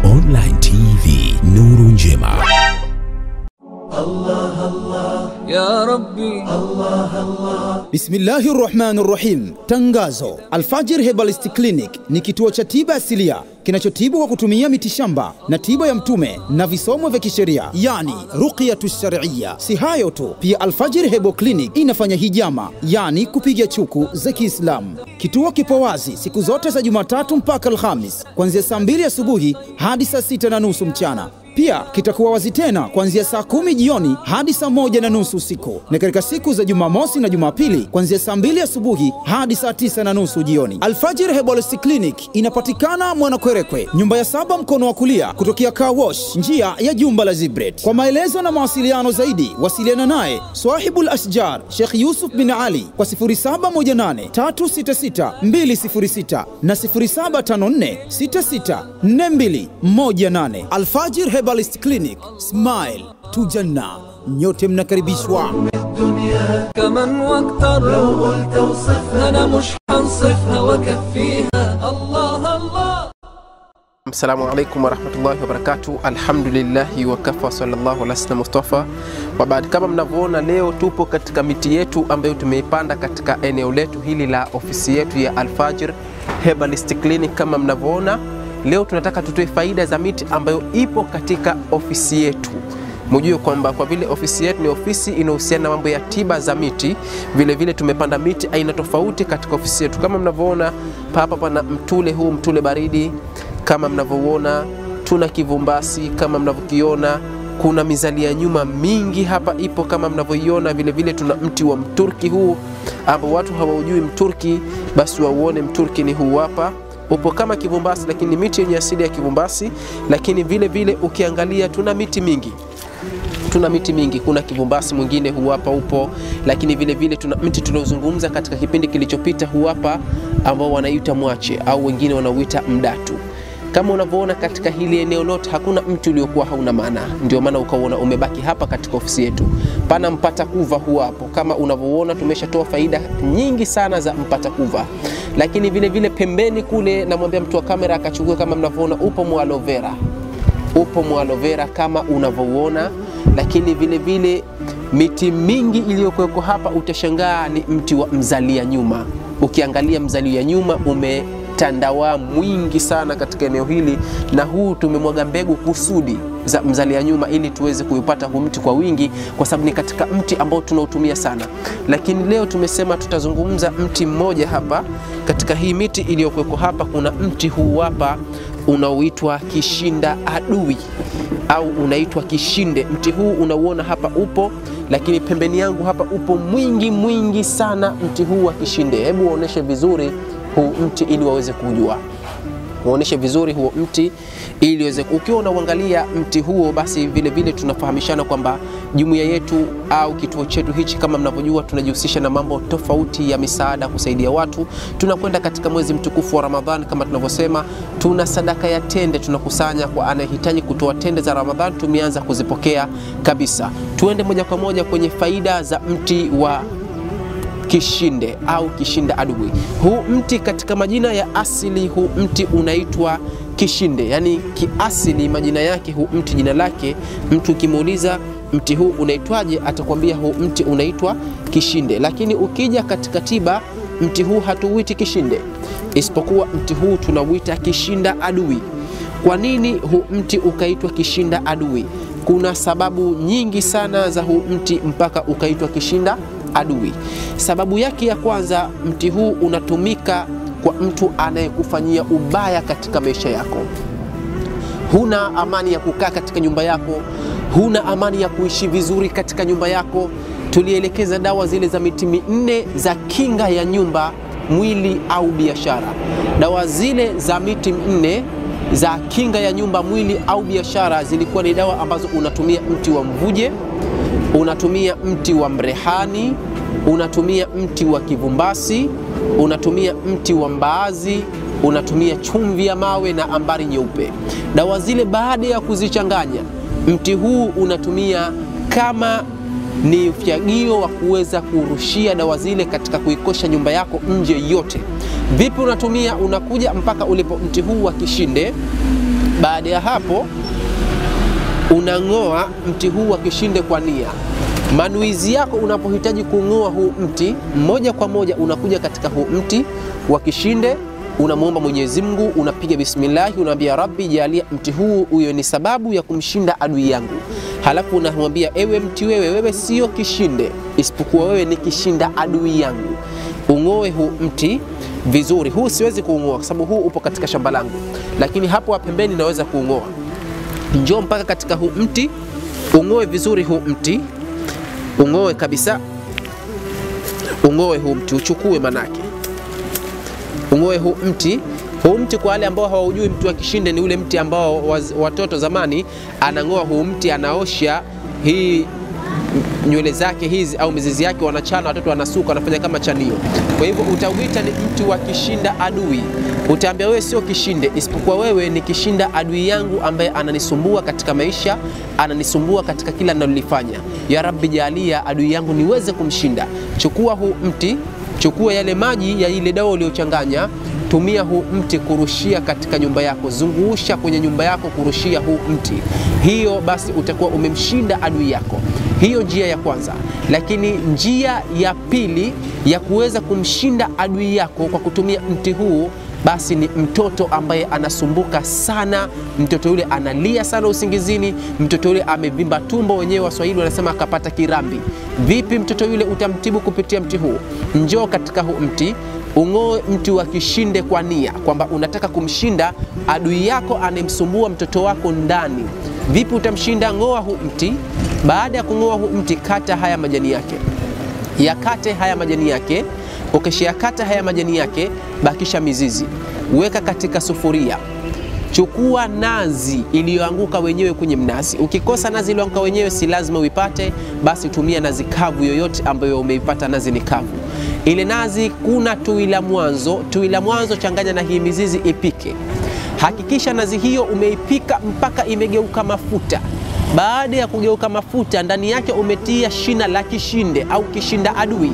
Online TV Nuru Njema. يا ربي Bismillahi rahmani rahim. Tangazo: Alfajir Herbalist Clinic ni kituo cha tiba asilia kinachotibu kwa kutumia mitishamba na tiba ya Mtume na visomo vya kisheria, yani ruqyatu shar'iyya. Si hayo tu, pia Alfajir Herbal Clinic inafanya hijama, yani kupiga chuku za Kiislamu. Kituo kipo wazi siku zote za Jumatatu mpaka Alhamis kuanzia saa mbili asubuhi hadi saa sita na nusu mchana. Pia kitakuwa wazi tena kuanzia saa kumi jioni hadi saa moja na nusu usiku, na katika siku za Jumamosi na Jumapili kuanzia saa mbili asubuhi hadi saa tisa na nusu jioni. Alfajir Herbalist Clinic inapatikana Mwanakwerekwe, nyumba ya saba, mkono wa kulia kutokea Car Wash, njia ya jumba la Zibret. Kwa maelezo na mawasiliano zaidi, wasiliana naye Swahibul Ashjar Sheikh Yusuf bin Ali kwa 0718 366 206 na 0754 66 42 18. Alfajir Herbalist Clinic, smile to Janna. Nyote mnakaribishwa. كمن واكتر لو قلت وصفها انا مش حنصفها وكفيها الله الله Assalamu alaikum warahmatullahi wabarakatu. Alhamdulillahi wakafa sallallahu ala sayyidina Mustafa wabad. Kama mnavyoona leo tupo katika miti yetu ambayo tumeipanda katika eneo letu hili la ofisi yetu ya Alfajir Herbalist Clinic. Kama mnavyoona leo tunataka tutoe faida za miti ambayo ipo katika ofisi yetu. Mujue kwamba kwa vile ofisi yetu ni ofisi inayohusiana na mambo ya tiba za miti, vile vile tumepanda miti aina tofauti katika ofisi yetu. Kama mnavyoona hapa, pana mtule huu mtule baridi kama mnavyoona tuna kivumbasi kama mnavyokiona kuna mizalia nyuma mingi hapa ipo kama mnavyoiona vile vile tuna mti wa mturki huu ambao watu hawaujui mturki basi wauone mturki ni huu hapa upo kama kivumbasi lakini ni miti yenye asili ya kivumbasi lakini vile vile ukiangalia tuna miti mingi tuna miti mingi. Kuna kivumbasi mwingine huu hapa upo, lakini vile vile tuna mti tuliozungumza katika kipindi kilichopita huu hapa ambao wanaita mwache au wengine wanauita mdatu. Kama unavyoona katika hili eneo lote hakuna mti uliokuwa hauna maana, ndio maana ukauona umebaki hapa katika ofisi yetu. Pana mpata kuva huu hapo, kama unavyoona tumeshatoa faida nyingi sana za mpata kuva, lakini vile vile pembeni kule, namwambia mtu wa kamera akachukua, kama mnavyoona upo mu aloe vera upo mu aloe vera kama unavyouona, lakini vile vile miti mingi iliyokuweko hapa utashangaa ni mti wa mzalia nyuma. Ukiangalia mzalia nyuma umetandawaa mwingi sana katika eneo hili, na huu tumemwaga mbegu kusudi za mzalia nyuma ili tuweze kuipata huu mti kwa wingi, kwa sababu ni katika mti ambao tunautumia sana. Lakini leo tumesema tutazungumza mti mmoja hapa. Katika hii miti iliyokuweko hapa, kuna mti huu hapa unaoitwa kishinda adui au unaitwa kishinde. Mti huu unauona hapa upo, lakini pembeni yangu hapa upo mwingi mwingi sana mti huu wa kishinde. Hebu waoneshe vizuri huu mti ili waweze kujua uoneshe vizuri huo mti ili uweze. Ukiwa unauangalia mti huo, basi vile vile tunafahamishana kwamba jumuiya yetu au kituo chetu hichi, kama mnavyojua, tunajihusisha na mambo tofauti ya misaada, kusaidia watu. Tunakwenda katika mwezi mtukufu wa Ramadhani, kama tunavyosema, tuna sadaka ya tende tunakusanya kwa anayehitaji kutoa tende za Ramadhani. Tumeanza kuzipokea kabisa. Tuende moja kwa moja kwenye faida za mti wa kishinde au kishinda adui. Huu mti katika majina ya asili, huu mti unaitwa kishinde, yaani kiasili majina yake, huu mti jina lake, mtu ukimuuliza mti huu unaitwaje, atakwambia huu mti unaitwa kishinde. Lakini ukija katika tiba, mti huu hatuuiti kishinde, isipokuwa mti huu tunauita kishinda adui. Kwa nini huu mti ukaitwa kishinda adui? Kuna sababu nyingi sana za huu mti mpaka ukaitwa kishinda adui. Sababu yake ya kwanza, mti huu unatumika kwa mtu anayekufanyia ubaya katika maisha yako. Huna amani ya kukaa katika nyumba yako, huna amani ya kuishi vizuri katika nyumba yako. Tulielekeza dawa zile za miti minne za kinga ya nyumba, mwili au biashara. Dawa zile za miti minne za kinga ya nyumba, mwili au biashara zilikuwa ni dawa ambazo unatumia mti wa mvuje, unatumia mti wa mrehani, unatumia mti wa kivumbasi, unatumia mti wa mbaazi, unatumia chumvi ya mawe na ambari nyeupe. Dawa zile baada ya kuzichanganya, mti huu unatumia kama ni ufyagio wa kuweza kurushia dawa zile katika kuikosha nyumba yako nje yote. Vipi unatumia? Unakuja mpaka ulipo mti huu wa kishinde Baada ya hapo unang'oa mti huu wa kishinde kwa nia. Manuizi yako unapohitaji kung'oa huu mti, moja kwa moja unakuja katika huu mti wa kishinde, unamwomba Mwenyezi Mungu, unapiga bismillahi, unaambia Rabbi, jalia mti huu huyo ni sababu ya kumshinda adui yangu. Halafu unamwambia ewe mti, wewe wewe sio kishinde, isipokuwa wewe ni kishinda adui yangu. Ung'oe huu mti vizuri. Huu siwezi kuung'oa kwa sababu huu upo katika shamba langu, lakini hapo wa pembeni naweza kuung'oa. Njoo mpaka katika huu mti, ung'oe vizuri huu mti, ung'oe kabisa, ung'oe huu mti, uchukue manake, ung'oe huu mti. Huu mti kwa wale ambao hawaujui, mti wa kishinde ni ule mti ambao waz- watoto zamani anang'oa huu mti, anaosha hii nywele zake hizi au mizizi yake wanachana, watoto wanasuka, wanafanya kama chanio. Kwa hivyo utauita ni mti wa kishinda adui. Utaambia wewe sio kishinde, isipokuwa wewe ni kishinda adui yangu ambaye ananisumbua katika maisha, ananisumbua katika kila ninalolifanya. Ya Rabbi, jalia adui yangu niweze kumshinda. Chukua huu mti, chukua yale maji ya ile dawa uliochanganya tumia huu mti kurushia katika nyumba yako, zungusha kwenye nyumba yako kurushia huu mti. Hiyo basi utakuwa umemshinda adui yako. Hiyo njia ya kwanza. Lakini njia ya pili ya kuweza kumshinda adui yako kwa kutumia mti huu basi ni mtoto ambaye anasumbuka sana, mtoto yule analia sana usingizini, mtoto yule amevimba tumbo, wenyewe Waswahili wanasema akapata kirambi. Vipi mtoto yule utamtibu kupitia mti huu? Njoo katika huu mti ung'oe mti wa kishinde kwa nia kwamba unataka kumshinda adui yako anayemsumbua mtoto wako ndani. Vipi utamshinda? Ng'oa huu mti. Baada ya kung'oa huu mti, kata haya majani yake, yakate haya majani yake. Ukishayakata haya majani yake, bakisha mizizi, weka katika sufuria. Chukua nazi iliyoanguka wenyewe kwenye mnazi. Ukikosa nazi iliyoanguka wenyewe, si lazima uipate, basi tumia nazi kavu yoyote ambayo umeipata nazi ni kavu. Ile nazi kuna tui la mwanzo, tui la mwanzo changanya na hii mizizi, ipike. Hakikisha nazi hiyo umeipika mpaka imegeuka mafuta. Baada ya kugeuka mafuta, ndani yake umetia shina la kishinde au kishinda adui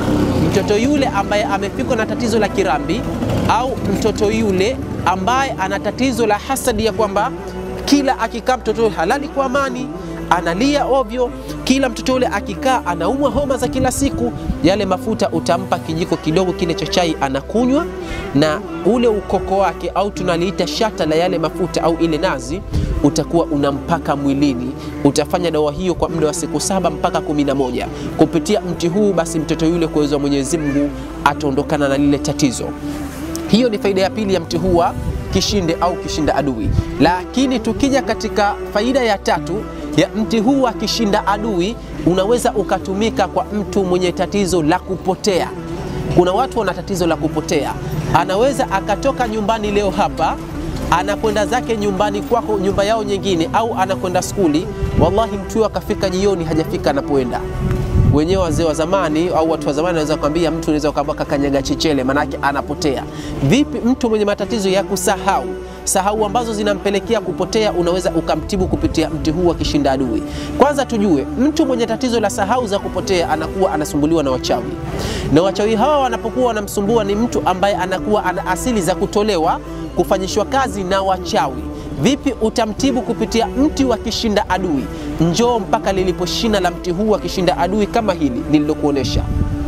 mtoto yule ambaye amefikwa na tatizo la kirambi au mtoto yule ambaye ana tatizo la hasadi ya kwamba kila akikaa mtoto yule halali kwa amani, analia ovyo, kila mtoto yule akikaa anaumwa homa za kila siku, yale mafuta utampa kijiko kidogo kile cha chai anakunywa, na ule ukoko wake au tunaliita shata la yale mafuta au ile nazi utakuwa unampaka mwilini. Utafanya dawa hiyo kwa muda wa siku saba mpaka kumi na moja kupitia mti huu, basi mtoto yule kwa uwezo wa Mwenyezi Mungu ataondokana na lile tatizo. Hiyo ni faida ya pili ya mti huu wa kishinde au kishinda adui. Lakini tukija katika faida ya tatu ya mti huu wa kishinda adui, unaweza ukatumika kwa mtu mwenye tatizo la kupotea. Kuna watu wana tatizo la kupotea, anaweza akatoka nyumbani leo hapa anakwenda zake nyumbani kwako, nyumba yao nyingine, au anakwenda skuli. Wallahi, mtu huyo akafika jioni hajafika anapoenda. Wenyewe wazee wa zamani au watu wa zamani wanaweza kuambia mtu, unaweza ukaambia kakanyaga chechele, manake anapotea. Vipi mtu mwenye matatizo ya kusahau sahau ambazo zinampelekea kupotea, unaweza ukamtibu kupitia mti huu wa kishinda adui. Kwanza tujue, mtu mwenye tatizo la sahau za kupotea anakuwa anasumbuliwa na wachawi, na wachawi hawa wanapokuwa wanamsumbua ni mtu ambaye anakuwa ana asili za kutolewa kufanyishwa kazi na wachawi. Vipi utamtibu kupitia mti wa kishinda adui? Njoo mpaka lilipo shina la mti huu wa kishinda adui kama hili nililokuonesha.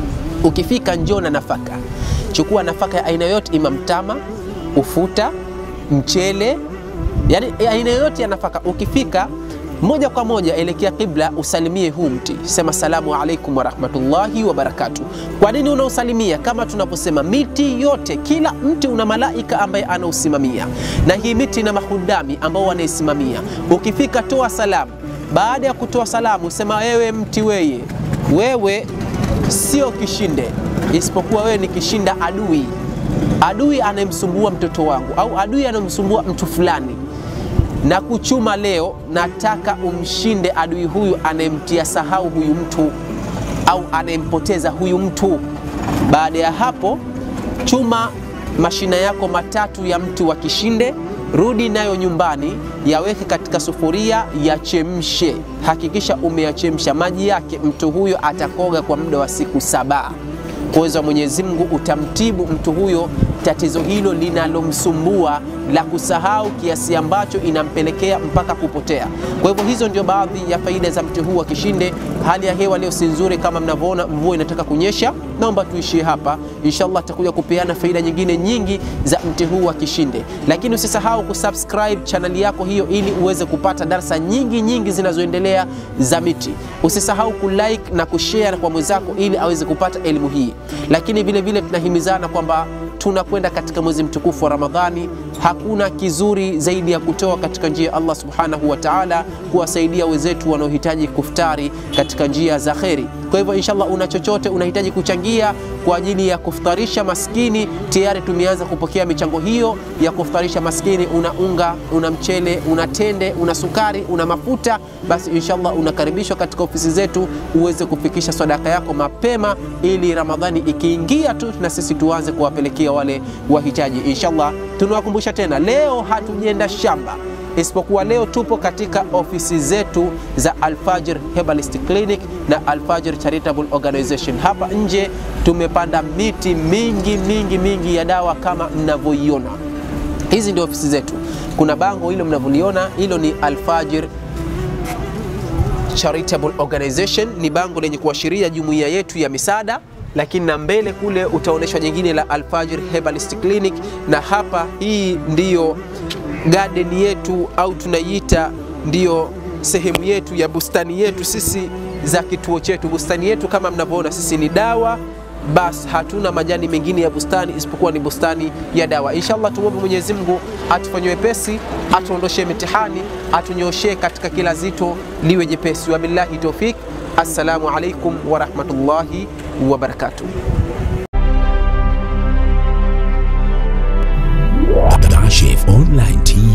Ukifika njoo na nafaka, chukua nafaka ya aina yote, ima mtama, ufuta, mchele, yani aina yoyote ya nafaka. Ukifika moja kwa moja elekea kibla, usalimie huu mti, sema salamu alaikum warahmatullahi wabarakatu. Kwa nini unausalimia? Kama tunaposema miti yote, kila mti una malaika ambaye anausimamia, na hii miti ina mahudami ambao wanaisimamia. Ukifika toa salamu. Baada ya kutoa salamu, sema wewe mti, weye wewe sio kishinde, isipokuwa wewe ni kishinda adui, adui anayemsumbua mtoto wangu au adui anayemsumbua mtu fulani na kuchuma leo, nataka umshinde adui huyu anayemtia sahau huyu mtu au anayempoteza huyu mtu. Baada ya hapo, chuma mashina yako matatu ya mti wa kishinde, rudi nayo nyumbani, yaweke katika sufuria, yachemshe. Hakikisha umeyachemsha maji yake, mtu huyo atakoga kwa muda wa siku saba. Kwa uwezo wa Mwenyezi Mungu utamtibu mtu huyo tatizo hilo linalomsumbua la kusahau kiasi ambacho inampelekea mpaka kupotea. Kwa hivyo hizo ndio baadhi ya faida za mti huu wa kishinde. Hali ya hewa leo si nzuri kama mnavyoona, mvua inataka kunyesha. Naomba tuishie hapa, inshallah tutakuja kupeana faida nyingine nyingi za mti huu wa kishinde, lakini usisahau kusubscribe chaneli yako hiyo ili uweze kupata darsa nyingi nyingi zinazoendelea za miti. Usisahau kulike na kushare kwa mwenzako ili aweze kupata elimu hii, lakini vile vile tunahimizana kwamba tunakwenda katika mwezi mtukufu wa Ramadhani. Hakuna kizuri zaidi ya kutoa katika njia ya Allah subhanahu wa ta'ala, kuwasaidia wenzetu wanaohitaji kuftari katika njia za kheri. Kwa hivyo inshallah, una chochote unahitaji kuchangia kwa ajili ya kuftarisha maskini, tayari tumeanza kupokea michango hiyo ya kuftarisha maskini. Una unga, una mchele, una tende, una sukari, una mafuta, basi inshallah unakaribishwa katika ofisi zetu uweze kufikisha sadaka yako mapema, ili Ramadhani ikiingia tu na sisi tuanze kuwapelekea wale wahitaji inshallah. Tunawakumbusha tena, leo hatujenda shamba isipokuwa leo tupo katika ofisi zetu za Alfajir Herbalist Clinic na Alfajir Charitable Organization. Hapa nje tumepanda miti mingi mingi mingi ya dawa kama mnavyoiona. Hizi ndio ofisi zetu. Kuna bango hilo mnavyoliona, hilo ni Alfajir Charitable Organization, ni bango lenye kuashiria jumuiya yetu ya misaada lakini na mbele kule utaonyeshwa jingine la Alfajir Herbalist Clinic, na hapa hii ndiyo garden yetu au tunaiita ndiyo sehemu yetu ya bustani yetu sisi za kituo chetu. Bustani yetu kama mnavyoona sisi ni dawa basi, hatuna majani mengine ya bustani isipokuwa ni bustani ya dawa. Inshallah, tumwombe Mwenyezi Mungu atufanyie wepesi, atuondoshe mitihani, atunyoshee katika kila zito liwe jepesi. Wabillahi tawfik. Assalamu alaikum warahmatullahi wabarakatuh. Kashif Online TV.